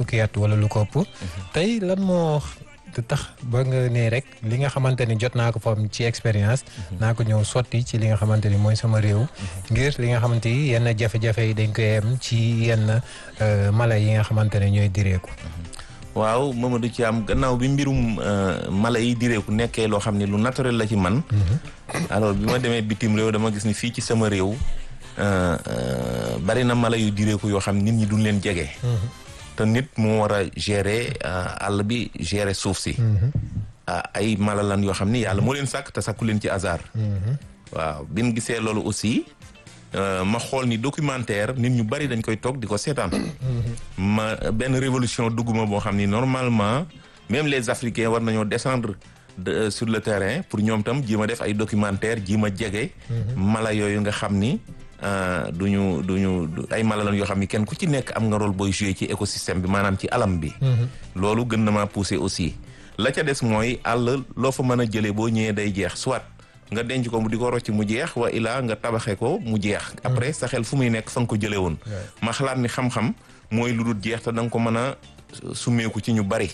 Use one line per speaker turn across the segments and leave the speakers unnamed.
fukki at wala lu ko ëpp tey lan moo tax ba nga ne rek li nga xamante ni jot naa ko fa am ci expérience naa ko ñëw sotti ci li nga xamante ni mooy sama réew ngir li nga xamante ni yenn jafe-jafe yi dañ koy am ci yenn mala yi nga xamante ne ñooy direeku
waaw Mamadou Thiam gannaaw bi mbirum mala yi direeku nekkee loo xam ne lu naturel la ci man alors bi ma demee bitim réew dama gis ni fii ci sama réew bari na mala yu direeku yoo xam nit ñi duñ leen jege te nit moo war a gérer àll bi gérer suuf si ay mala lan yoo xam ni yàlla moo leen sàkk te sàkku leen ci hasard waaw bi ñu gisee loolu aussi ma xool ni documentaire nit ñu bari dañ koy toog di ko seetaan ma benn révolution dugguma boo xam ni normalement même les africains war nañoo descendre de sur le terrain pour ñoom tam ji ma def ay documentaire ji ma jege mala yooyu nga xam ni duñu duñu ay mala lan yoo xam ni kenn ku ci nekk am nga rôle booy jouer ci écosystème bi maanaam ci alam bi loolu gën na maa pousser aussi la ca des mooy àll loo fa mën a jëlee boo ñëwee day jeex soit nga denc ko mu di ko rocc mu jeex wa ilaa nga tabaxe ko mu jeex après sa xel fu muy nekk fa nga ko jëlee woon ma xalaat ni xam-xam mooy lu dul jeex te da nga ko mën a summeeku ci ñu bari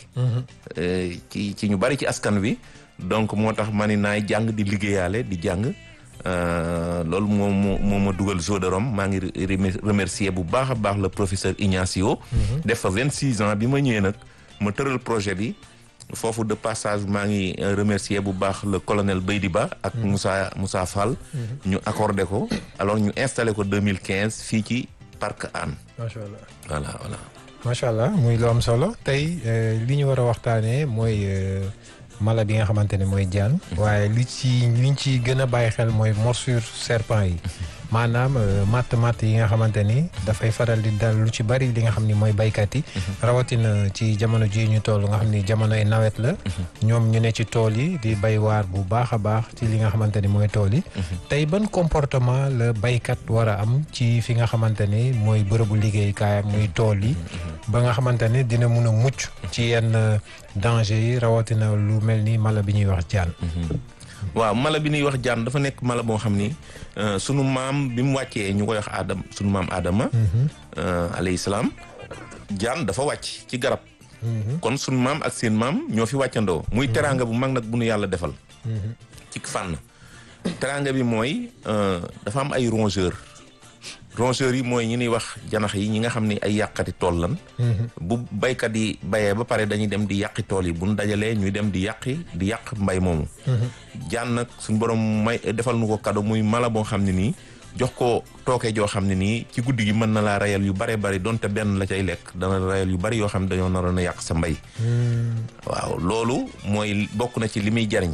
ci ci ñu bari ci askan wi donc moo tax ma ni naay jàng di liggéeyaale di jàng loolu moo moo moo ma dugal Zoo de Rome maa ngi remercier bu baax a baax le professeur Ignacio def fa vingt six ans bi ma ñëwee nag ma tëral projet bi foofu de passage maa ngi remercier bu baax le colonel Beydi Ba ak Moussa Moussa Fall ñu accordé ko alors ñu installé ko 2015 fii ci parc Hann
macha allah
voilà voilà
macha allah muy lu am solo tey li ñu war a waxtaanee mooy mala bi nga xamante ne mooy jaan waaye li ci liñ ci gën a bàyyi xel mooy morsure serpent yi maanaam matt matt yi nga xamante ni dafay faral di dal lu ci bari li nga xam ni mooy baykat yi rawatina ci jamono ji ñu toll nga xam ni jamonoy nawet la ñoom ñu ne ci tool yi di bay waar bu baax a baax ci li nga xamante ni mooy tool yi tey ban comportement la baykat war a am ci fi nga xamante ni mooy bërëbu liggéeykaayam muy tool yi ba nga xamante ni dina mun a mucc ci yenn danger yi rawatina lu mel ni mala bi ñuy wax jaan
waaw mala bi ñuy wax jaan dafa nekk mala boo xam ni sunu maam bi mu wàccee ñu koy wax aadam sunu maam aadama alayhi salaam jaan dafa wàcc ci garab kon sunu maam ak seen maam ñoo fi wàccandoo muy teraanga bu mag nag bu nu yàlla defal ci fànn teraanga bi mooy dafa am ay rongeur rongeurs yi mooy ñi ñuy wax janax yi ñi nga xam ne ay yàqati tool lan bu baykat yi bayee ba pare dañuy dem di yàqi tool yi bu ñu dajalee ñuy dem di yàqi di yàq mbay moomu jaan nag suñu borom may defal nu ko kado muy mala boo xam ne nii jox ko tooke joo xam ne nii ci guddi gi mën na laa rayal yu bare bari donte benn la cay lekk dana rayal yu bari yoo xam ne dañoo naroon a yàq sa mbay waaw loolu mooy bokk na ci li muy jariñ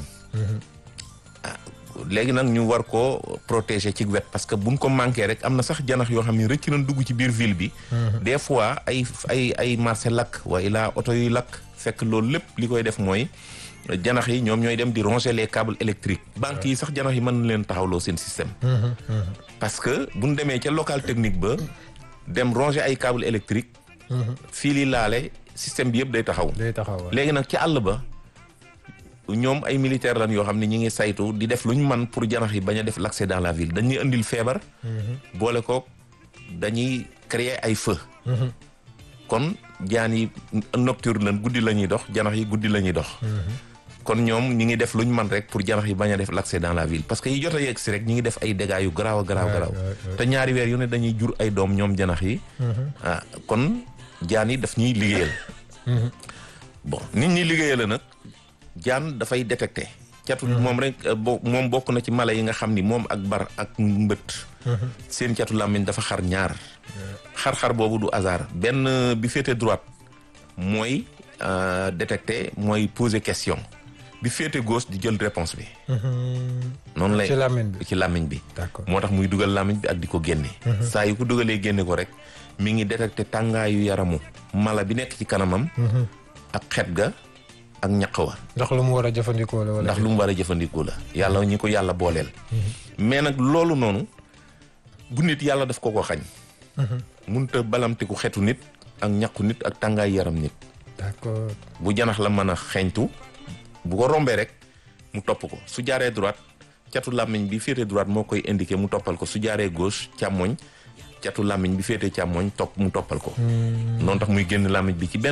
léegi nag ñu war koo protéger ci wet parce que buñ ko manqué rek am na sax janax yoo xam ne rëcc nañ dugg ci biir ville bi des fois ay ay ay marché lakk waaye laa oto yuy lakk fekk loolu lépp li koy def mooy janax yi ñoom ñooy dem di ronger les câbles électriques banques yi sax janax yi mën na leen taxawloo seen système parce que buñ demee ca local technique ba dem ronger ay câbles électriques fii li laale système bi yëpp day taxaw
day taxaw
léegi nag ci àll ba ñoom ay militaire lan yoo xam ne ñi ngi saytu di def lu ñu man pour janax yi bañ a def l'accès dans la ville dañuy indil feebar boole kook dañuy créer ay feu kon jaan yi nocturne lan guddi la ñuy dox janax yi guddi la ñuy dox kon ñoom ñi ngi def lu ñu man rek pour janax yi bañ a def l'accès dans la ville parce que yi jot a yegg si rek ñi ngi def ay dégâts yu garaaw a garaaw garaaw te ñaari weer yu ne dañuy jur ay doom ñoom janax yi ah kon jaan yi daf ñuy liggéeyal bon nit ñi liggéeyal la nag jaan dafay détecté catu moom rek bo moom bokk na ci mala yi nga xam ni moom ak bar ak mbët seen catu làmmiñ dafa xar ñaar xar-xar boobu du hasard benn bi féete droite mooy détecté mooy poser question bi féete gauche di jël réponse bi noonu lay
ci làmmiñ bi
ci làmmiñ bi
d'accord
moo tax muy dugal làmmiñ bi ak di ko génne saa yu ko dugalee génne ko rek mi ngi détecté tàngaayu yaramu mala bi nekk ci kanamam ak xet ga ak ñaq wa
ndax lu mu war a jëfandikoo la wala
ndax lu mu war a jëfandikoo la yàlla ñi ko yàlla booleel mais nag loolu noonu bu nit yàlla daf ko ko xañ munta balamtiku xetu nit ak ñaqu nit ak tàngaay yaram nit
d'accord
bu janax la mën a xeeñtu bu ko rombee rek mu topp ko su jaaree droite catu làmmiñ bi féete droite moo koy indiqué mu toppal ko su jaaree gauche càmmoñ catu làmmiñ bi féete càmmoñ topp mu toppal ko noonu tax muy génn làmmiñ bi ci benn